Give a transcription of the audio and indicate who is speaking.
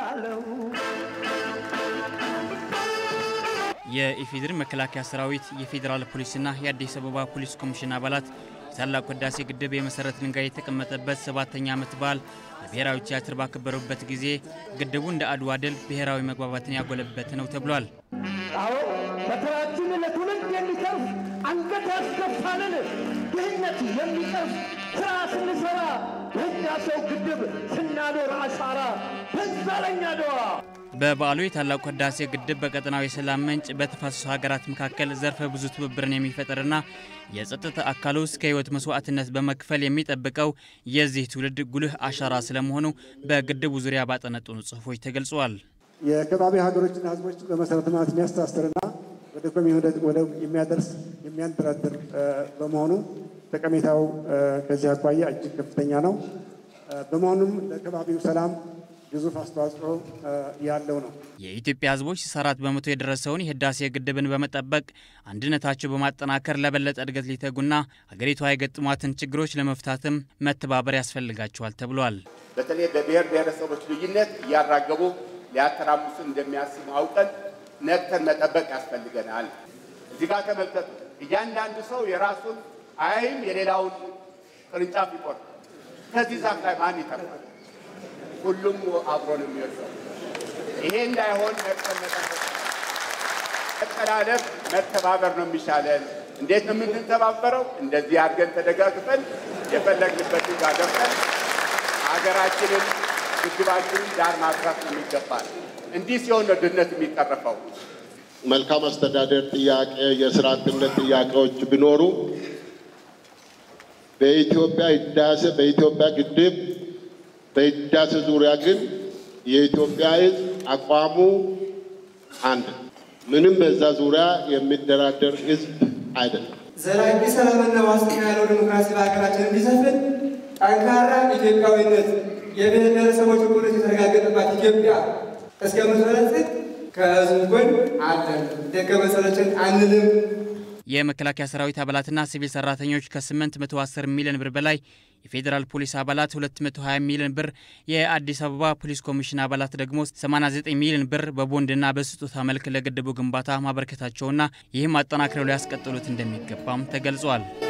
Speaker 1: አለው።
Speaker 2: የኢፌዴሪ መከላከያ ሰራዊት የፌዴራል ፖሊስና የአዲስ አበባ ፖሊስ ኮሚሽን አባላት የታላቁ ህዳሴ ግድብ የመሰረት ድንጋይ የተቀመጠበት ሰባተኛ ዓመት በዓል በብሔራዊ ቲያትር ባከበሩበት ጊዜ ግድቡ እንደ አድዋ ድል ብሔራዊ መግባባትን ያጎለበት ነው ተብሏል።
Speaker 1: አዎ በተራችን ለትውልድ የሚተርፍ አንገት ያስደፋንን ድህነት የሚቀርፍ ስራ ስንሰራ በህዳሴው ግድብ ስናኖር አሻራ በዛ ለኛ ደዋ
Speaker 2: በበዓሉ የታላቁ ህዳሴ ግድብ በቀጠናው የሰላም ምንጭ በተፋሰሱ ሀገራት መካከል ዘርፈ ብዙ ትብብርን የሚፈጥርና የጸጥታ አካሉ እስከ ህይወት መስዋዕትነት በመክፈል የሚጠብቀው የዚህ ትውልድ ጉልህ አሻራ ስለመሆኑ በግድቡ ዙሪያ ባጠነጠኑ ጽሑፎች ተገልጸዋል።
Speaker 3: የከባቢ ሀገሮችና ህዝቦችን በመሰረተ ልማት የሚያስተሳስርና ወደ ኢኮኖሚ ወደ የሚያደርስ የሚያንደራድር በመሆኑ ጠቀሜታው ከዚህ አኳያ እጅግ ከፍተኛ ነው። በመሆኑም ለከባቢው ሰላም ግዙፍ አስተዋጽኦ ያለው ነው።
Speaker 2: የኢትዮጵያ ህዝቦች 64 በመቶ የደረሰውን የህዳሴ ግድብን በመጠበቅ አንድነታቸው በማጠናከር ለበለጠ እድገት ሊተጉና ሀገሪቷ የገጠሟትን ችግሮች ለመፍታትም መተባበር ያስፈልጋቸዋል ተብሏል።
Speaker 4: በተለይ በብሔር ብሔረሰቦች ልዩነት እያራገቡ ሊያተራምሱን እንደሚያስቡ አውቀን ነቅተን መጠበቅ ያስፈልገናል። እዚህ ጋር ተመልከቱ። እያንዳንዱ ሰው የራሱን አይም የሌላውን ቅርንጫፍ ይቆርጥ። ከዚህ ዛፍ ላይ ማን ይተርፋል? ሁሉም አብሮ ነው የሚወርሰው። ይሄ እንዳይሆን ነቅተን መጠበቅ፣ መጠላለፍ፣ መተባበር ነው የሚሻለን። እንዴት ነው የምንተባበረው? እንደዚህ አድርገን ተደጋግፈን የፈለግንበትን ጋር ደርሰን ሀገራችንን ግድባችንን ዳር ማድረስ ነው የሚገባል። እንዲህ ሲሆን ነው ድህነት የሚቀረፈው።
Speaker 5: መልካም አስተዳደር ጥያቄ፣ የስራ አጥነት ጥያቄዎች ቢኖሩ በኢትዮጵያ ህዳሴ በኢትዮጵያ ግድብ በህዳሴ ዙሪያ ግን የኢትዮጵያ ህዝብ አቋሙ አንድ፣ ምንም በዛ ዙሪያ የሚደራደር ህዝብ አይደለም።
Speaker 6: ዘላቂ ሰላምና ዋስትና ያለው ዲሞክራሲ በሀገራችን እንዲሰፍን ጠንካራ ኢትዮጵያዊነት የብሔር ብሔረሰቦች እኩልነት የተረጋገጠባት ኢትዮጵያ እስከ መሰረትት ከህዝብ ጎን አለን። ደከመሰለችን አንልም።
Speaker 2: የመከላከያ ሰራዊት አባላትና ሲቪል ሰራተኞች ከ810 ሚሊዮን ብር በላይ የፌዴራል ፖሊስ አባላት 220 ሚሊዮን ብር፣ የአዲስ አበባ ፖሊስ ኮሚሽን አባላት ደግሞ 89 ሚሊዮን ብር በቦንድና በስጦታ መልክ ለግድቡ ግንባታ ማበረከታቸውና ይህም አጠናክረው ሊያስቀጥሉት እንደሚገባም ተገልጿል።